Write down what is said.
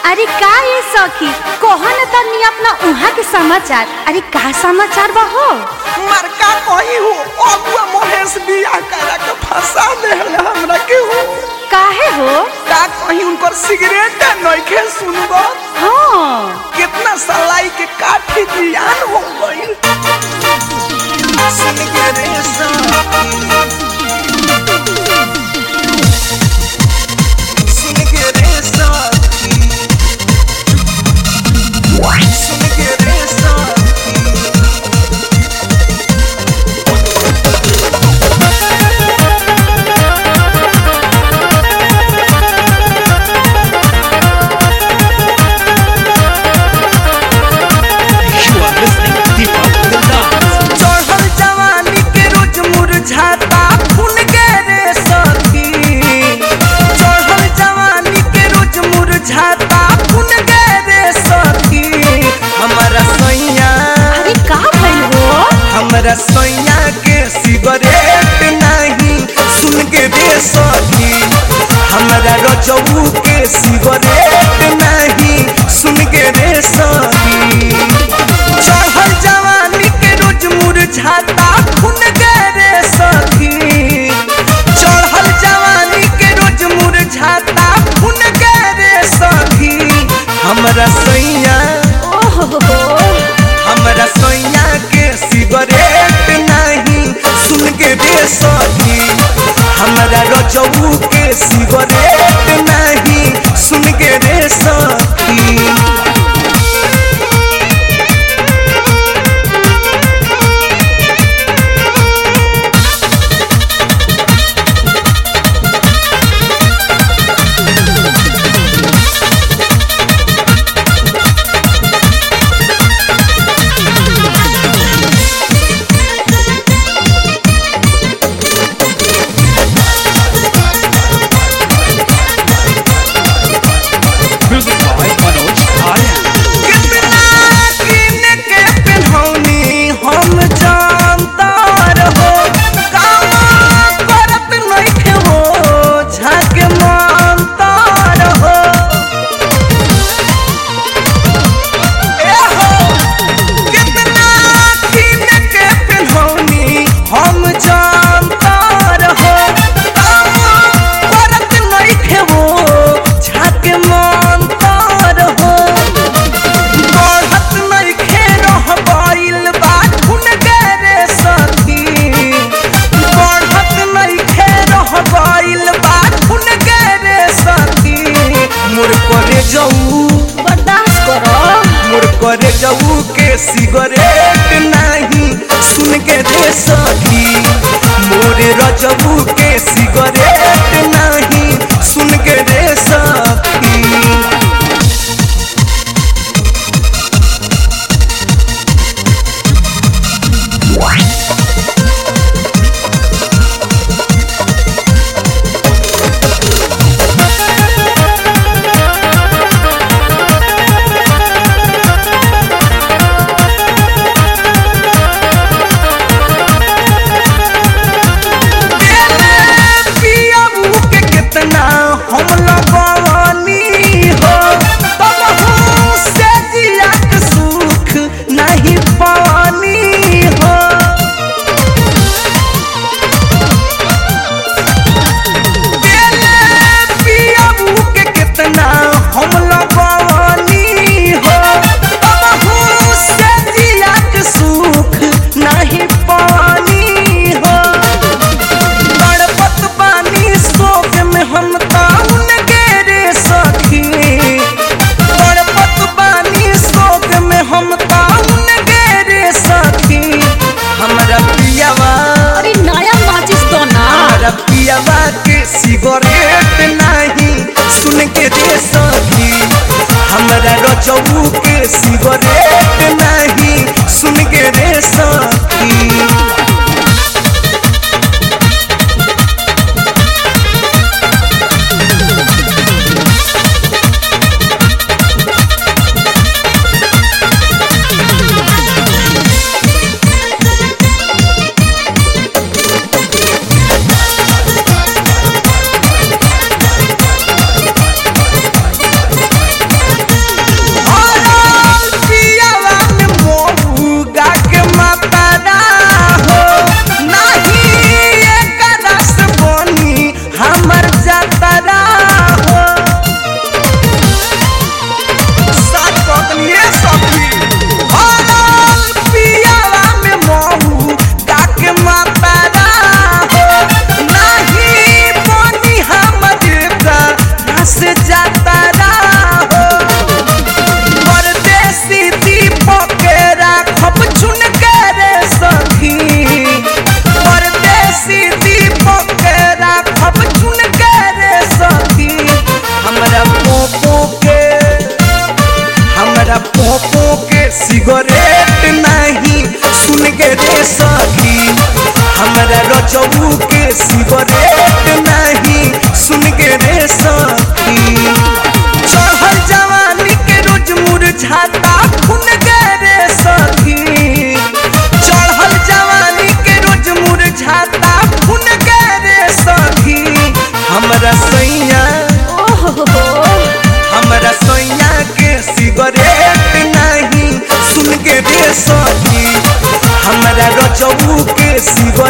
अरे का ये सखी कहो न तनी अपना उहाँ के समाचार अरे का समाचार बा हो मरका कही हो अगुआ महेश बिया करा के फंसा देहल हमरा के हो काहे हो का कहीं उनकर सिगरेट नइखे सुनबो हाँ कितना सलाई के काठी जियान हो गइल सुन के रे साथी सुन के रे साथी सुन के रे साथी You are listening to Deepak Dildas. चढ़ल जवानी के रोज मुरझाता खून के रे सखी चढ़ल जवानी के रोज मुरझाता खून के रे सखी हमारा सैया अरे का भइल हो हमारा सैया के सिगरेट नहीं सुन के रे सखी हमारा रजऊ के सिगरेट नहीं सुन के रे सखी चढ़ल जवानी के रोज मुरझाता खून के रे सखी चढ़ल जवानी के रोज मुरझाता खून के रे सखी हमरा सैया ओहो हमरा सैया के सिगरेट नहीं सुन के रे सखी हमरा रजऊ के सिगरेट नहीं सुन के रे सखी Music by Manoj Aryan. कितना कीन के पिन्हौनी हम जानता रहो काम करत नइखे हो झक मानता रहो ए हो कितना कीन के पिन्हौनी हम जानता रहो काम करत नइखे हो झक मानता रहो बढ़त नइखे रह गइल बा खून के रे सखी बढ़त नइखे रह गइल बा खून के रे सखी मोर करे जाऊ बर्दाश्त करो मोर करे जाऊ के सिगरेट नहीं सुन के रे सखी मोर रजबू के सिगरेट नहीं सुन के रे सखी पियाबू के कितना हम लगवानी हो तब हम से जिया के सुख नहीं पानी हो पियाबू के कितना हम लगवानी हो तब हम से जिया के सुख नहीं पानी हो तड़पत बानी शोक में हम ताउन के रे सखी तड़पत बानी शोक में हम ताउन के रे सखी हमरा पियावा अरे नया माचिस दो ना हमरा पियावा के सिगरेट नहीं सुन के रे सखी हमरा रजऊ के सिगरेट नहीं सुन के रे सखी सखी हमरा रजऊ के शिव